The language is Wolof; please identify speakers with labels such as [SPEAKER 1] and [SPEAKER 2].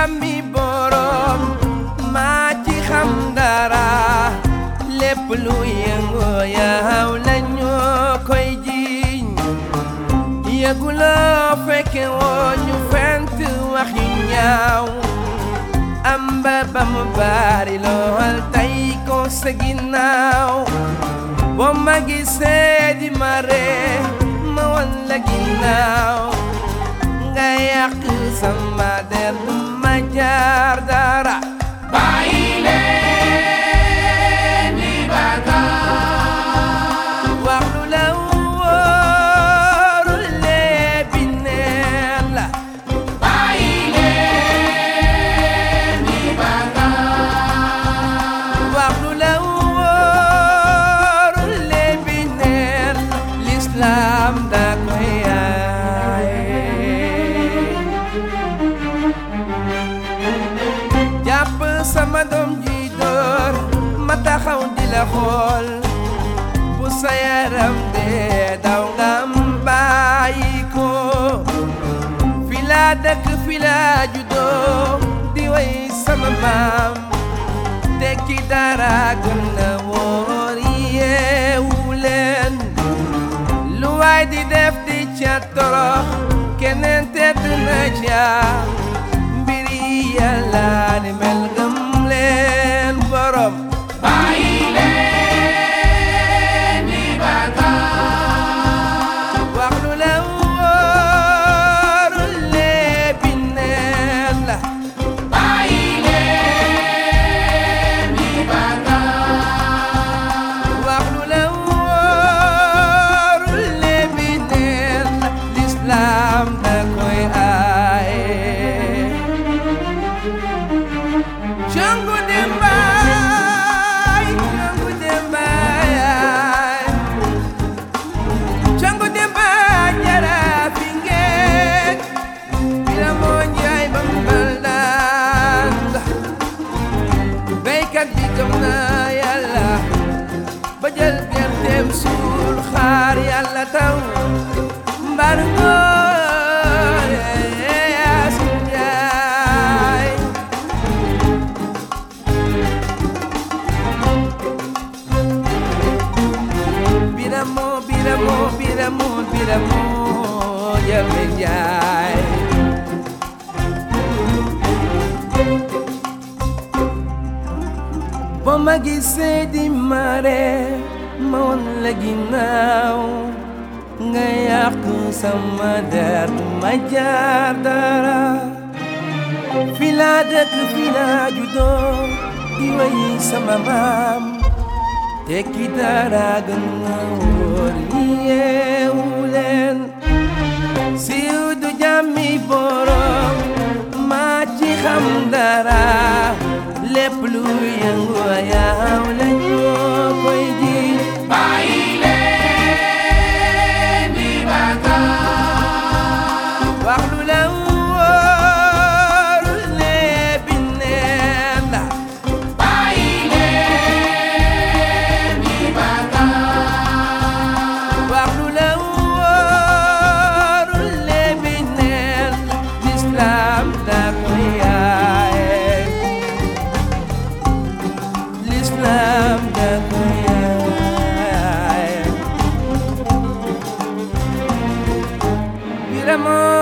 [SPEAKER 1] jàmmi borom maa ci xam dara lépp lu yëngu yaw lañu koy jiiñ yëguloo fekke woo ñu fent wax yu ñaaw am ba ba mu bari lool tey ko sa ginnaaw boo ma gisee di ma ree ma wan la ginnaaw nga yàq sama der du ma jaar dara
[SPEAKER 2] bàyyi leen di bàkkaar
[SPEAKER 1] wax lu la wóorul léebi neen la
[SPEAKER 2] bàyyi leen di bàkkaar
[SPEAKER 1] wax lu la wóorul léebi neen lislaam da koy aaye jàpp sama doom ji door ma taxaw di la xool bu sa yaram dee daw nga bàyyi ko fi laa dëkk fi laa juddoo di way sama maam tekki dara gën na wóor yeewu leen lu waay di def di ca torox keneen tedd na ca mbiri yàlla ni mel gëm leen borom
[SPEAKER 2] bàyyi leen di bàkkaar
[SPEAKER 1] wax lu la wóorul léebi neen la
[SPEAKER 2] bàyyi leen di bàkkaar
[SPEAKER 1] wax lu la wóorul léebi neen la lislaam da koy aaye Jango Dembaay Jango Dembaay Jango Dembaay jara fi ngeen bila moo njaay ba mbal daan béykat bi gëm na yàlla ba jël gerteem suul xaar yàlla taw mbar ngoor Yaasin Njaay biramo biramo biramo biramo jame njaay boo ma gisee di mare ma won la ginnaaw nga yàq sama der du ma jaar dara fi laa dëkk fi laa juddoo di way sama maam tekki dara gën na wóor yeewu leen siiw du jàmmi borom maa ci xam dara lépp lu yëngu yaaw la ñoo koy ji
[SPEAKER 2] bàyyi leen di bàkkaar
[SPEAKER 1] wax lu la wóorul léebi neen la
[SPEAKER 2] bàyyi leen di bàkkaar
[SPEAKER 1] wax lu la wóorul léebi neen lislaam da koy aaye lislaam da koy aaye biramo